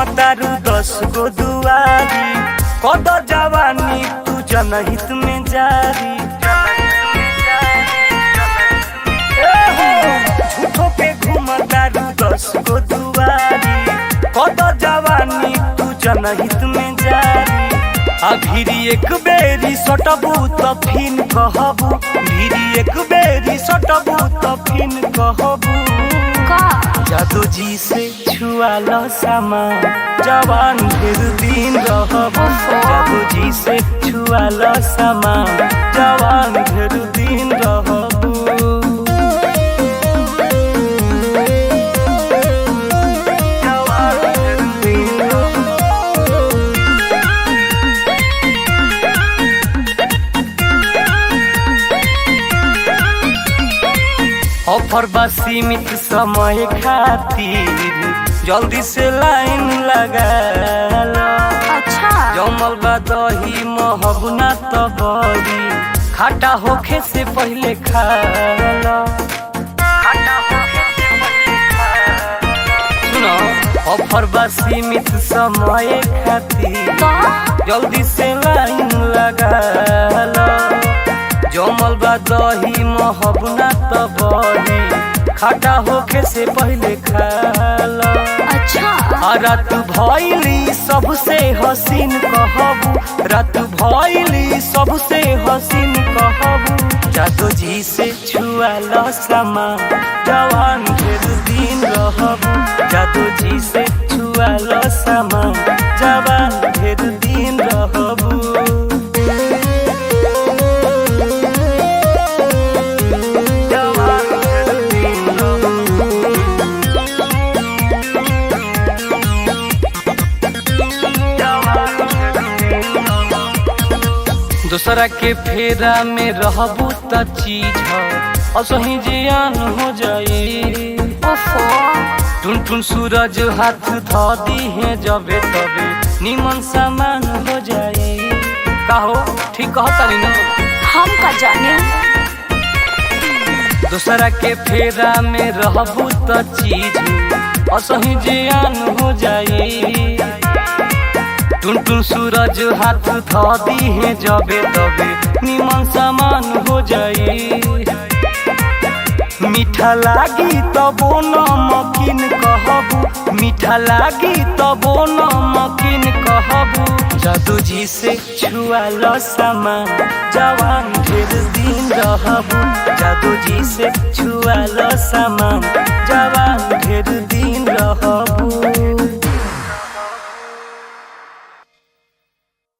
घुमतारू दस गो दुआरी कद जवानी तू जनहित में जारी ए हो, झूठो पे घुमतारू दस गो दुआरी कद जवानी तू जनहित में जारी आ भिरी एक बेरी सटबू त फिन कहबू भिरी एक बेरी सटबू त फिन कहबू का जादू जी से छुआ लो सामा जवान फिर दिन रहबू जादू जी से छुआ लो सामा जवान फिर दिन रहबू जवान फिर दिन रहबू ऑफर बा सीमित समय खातिर जल्दी से लाइन लगा लो अच्छा जमल बा दही महबूना तो बड़ी खाटा होखे से पहले खा लो खाटा होखे से पहले खा लो। सुनो ऑफर बा सीमित समय खातिर का जल्दी से लाइन लगा लो जमल बा दही महबूना तो बड़ी खाटा होखे से पहले खा लो अच्छा आ रात भइली सबसे हसीन कहबू रात भइली सबसे हसीन कहबू जादू जी से छुआ लो समा जवान फिर दिन रहबू जादू जी से छुआ लो समा जवान फिर दिन रहबू जवान फिर दिन रहबू दूसरा के फेरा में रहबू त चीज ह असही जियान हो जाई ओफो टुन टुन सूरज हाथ ध दी है जबे तबे निमन सामान हो जाई कहो ठीक कहतानी ना हम का जाने दूसरा के फेरा में रहबू त चीज असही जियान हो जाई टुन टुन सूरज हाथ ध दी है जबे तबे निमन सामान हो जाई मीठा लागी तबो नमकीन कहबू मीठा लागी तबो नमकीन कहबू जादू जी से छुआ लो समा जवान ढेर दिन रहबू जादू जी से छुआ लो समा जवान ढेर दिन